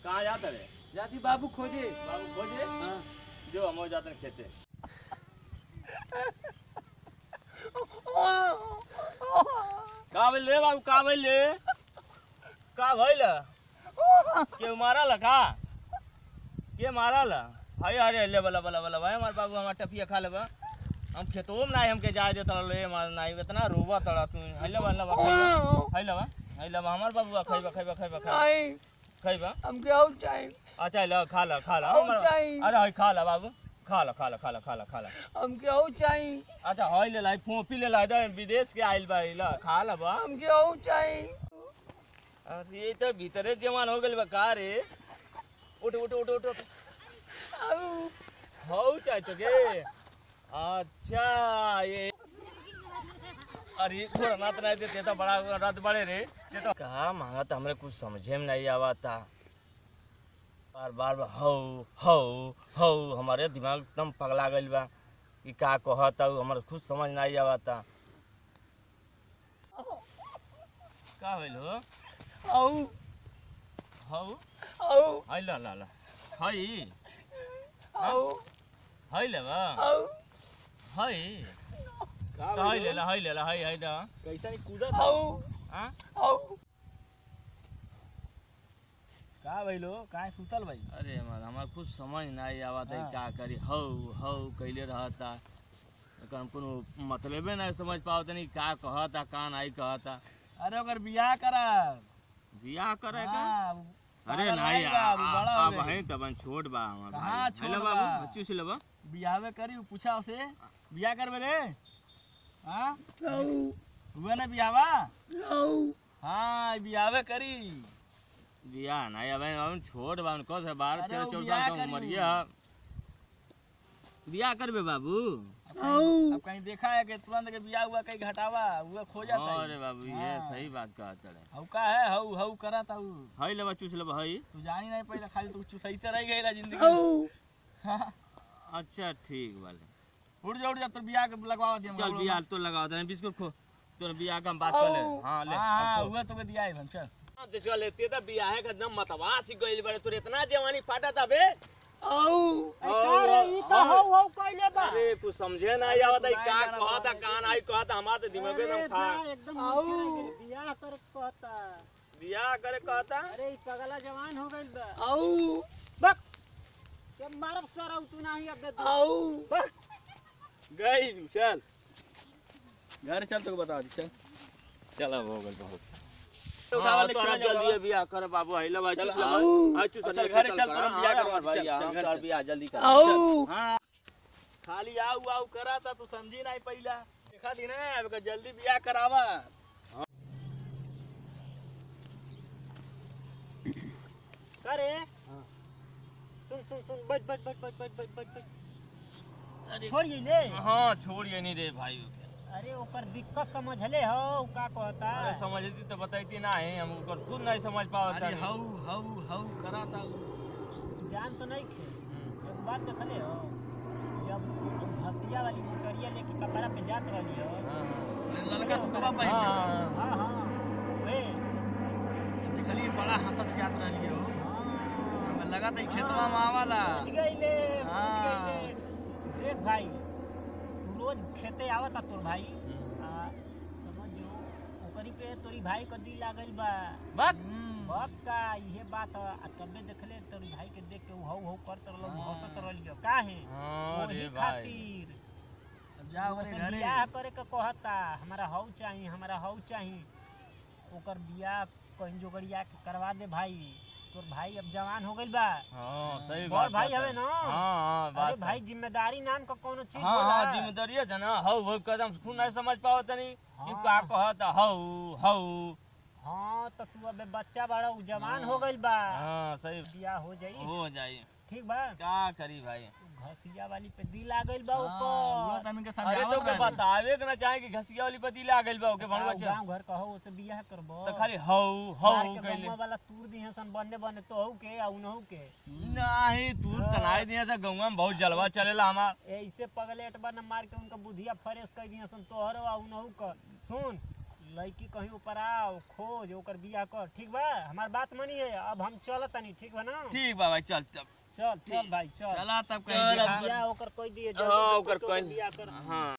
कहाँ जाता रे जाती बाबू खोजे बाबू खोजे हाँ जो हम हो जाते हैं खेते का बोल रे बाबू का बोल रे का भइल के मारल का के मारल हाय अरे ले बला बला बला भाई हमार बाबू हमार टपिया खा लेबा हम खेतो में नहीं हमके जाए दे तड़ ले मार नहीं इतना रोबा तड़ा तू हैले बला बा हैले बा हैले बा हमार बाबू खइबा खइबा खइबा खइबा नहीं खइबा हमके और चाहिए अच्छा ल खा ला खा ला और हमार- चाहिए। अरे हाय खा ला बाबू खा ला खा ला खा ला खा ला खा ला हमके और चाहिए अच्छा हाय ले लाई फोपी ले लाई दे विदेश के आइल बा इला खा ला बा हमके और चाहिए अरे ये तो भीतरे जवान हो गइल बा का रे उठ उठ उठ उठ उठ आऊ, हौ चाहे तो के अच्छा ये अरे थोड़ा ना तो नहीं देते तो बड़ा रत बड़े रे ये तो कहा मांगा तो हमरे कुछ समझे में नहीं आवा था बार बार बार हौ हौ हौ हमारे दिमाग एकदम पगला गइल बा कि का कहता हमारे कुछ समझ नहीं आवा था का भइल हो आऊ, हौ आऊ, हाय ला ला ला हाय आऊ, हाय ले बा आऊ। हाय हाय ले ला हाय ले ला हाय हाय दा कैसा नहीं कूदा आऊ, हां आऊ। का भइलो काहे सुतल भाई अरे हमार हमार कुछ समझ नहीं आवत है का करी हौ हौ कैले रहता एकर कोनो मतलबे नहीं समझ पावत नहीं का कहता का नहीं कहता अरे ओकर बियाह करा बियाह करे का हाँ, अरे पागल नहीं रहेगा, अभी बड़ा हो अब गई। है तब छोट बा हमार कहाँ भाई छोट हेलो बा? बाबू बच्चू से लेबा बियाहवे करी उ पूछा उसे बियाह करबे रे हाँ हुआ ना बियाहवा हाँ बियाहवे करी बियाह नहीं अब हम छोट बा उनको से बारह अरे तेरह वो चौदह बियाह साल का करी। उम्र है बियाह करबे बाबू अब कहीं देखा है कि तुरंत के बियाह हुआ कहीं घटावा हुआ खो जाता है अरे बाबू ये हाँ। सही बात कहता है हऊ का है हऊ हऊ करा था ऊ हई लेबा चूस लेबा हई तू जानी नहीं पहले खाली तू चुसैते रह गई जिंदगी हाँ, अच्छा ठीक वाले उठ जा उठ जा तो बियाह के लगवावा दे चल बियाह तो लगा दे बिस्कुट खो तोर बियाह का हम बात कर ले हां ले हाँ हुआ तो के दिया है हम चल अब जे चल लेते त बियाह है एकदम मतवा सी गइल बड़े तोर इतना जवानी फाटा था बे अरे कुछ समझे नहीं आवत है का कहता का नहीं कहता हमार तो दिमाग एकदम खा बियाह कर कहता बियाह करे कहता अरे ई पगला जवान हो गइल बा आऊ बक के मारब सर तू नहीं अब आऊ गई चल घर चल तो बता दी चल चल अब हो गइल बहुत उठावा ले, तोरा चल जाओ जल्दी बियाह कर बाबू हई ले भाई चल, चूस ले आऊ। भाई चूस चल, घरे चल, तोरा बियाह करवा भाई चल, चल, हम घर तोर चल। बियाह जल्दी कर आऊ हाँ खाली आऊ आऊ करा था तू समझी नहीं पहला देखा दी ना अब का जल्दी बियाह करावा करे सुन सुन सुन बैठ बैठ बैठ बैठ बैठ बैठ बैठ बैठ छोड़िए ले हाँ छोड़िए नहीं रे भाई अरे ओकर दिक्कत समझले हो उ का कहता अरे समझती तो बताती ना है हम ओकर खुद नहीं समझ पावत अरे हऊ हऊ हऊ करा था ऊ। जान तो नहीं खे एक बात देखले हो जब भसिया वाली मोटरिया लेके कपड़ा पे जात रहली हो ललका सुतवा पहन हाँ, हाँ हाँ वे देखलिए बड़ा हंसत जात रहली हो हाँ हमें लगा था ई खेतवा में आवाला पहुंच गईले पहुंच हाँ। गईले देख भाई तू रोज खेते आवता तोर भाई आ, समझ जो ओकरी पे तोरी भाई का दिल आ गइल बा बक बक का इहे बात ह आ तबे देखले तोरी भाई के देख के उ हौ हौ करत रहलो हंसत रहलियो काहे हाँ रे ओही भाई खातिर अब जा ओसे ओकरे घरे बियाह करे के कहता हमारा हौ चाही हमारा हौ चाही ओकर बियाह कहीं जोगड़िया के करवा दे भाई तोर भाई अब जवान हो गइल बा हाँ सही बड़ बात भाई कहता हवे है। ना? हाँ हाँ अरे बात भाई जिम्मेदारी नाम का कोनो चीज हाँ होला हाँ जिम्मेदारी है ना हौ हौ कदम खुद नहीं समझ पाओ तनी कि हाँ। का कहता हौ हौ हाँ तो तू अबे बच्चा बड़ा उ जवान हो गइल बा हाँ सही बियाह हो जाई हो जाई ठीक बा क्या करी भाई घसिया वाली पे दिल आ गइल बा हाँ, वो ऊपर तो हमके अरे तो समझावत के रहे। बतावे के ना चाहे कि घसिया वाली पति ला गइल बा ओके भणवा चा गांव घर कहो उसे बियाह करबो तो खाली हौ हौ मार के कइले गौवा वाला तूर दिहे सन बने बने तो हऊ के आ उनहु के नहीं तू तनाई दिया से गौवा में बहुत जलवा चलेला हमार ऐसे पगलेट बन मार के उनका बुधिया फ्रेश कर दिए सन तोहरो आ उनहु का सुन लड़की कहीं ऊपर आओ खोज ओकर बियाह कर ठीक बा हमार बात मानिए अब हम चलत तनी ठीक बा ना ठीक बा भाई चल चल चल चल भाई चल चला तब चल कहीं अब बियाह ओकर कोई दिए हाँ, जल्दी से ओकर कोई कोई- बियाह कर हाँ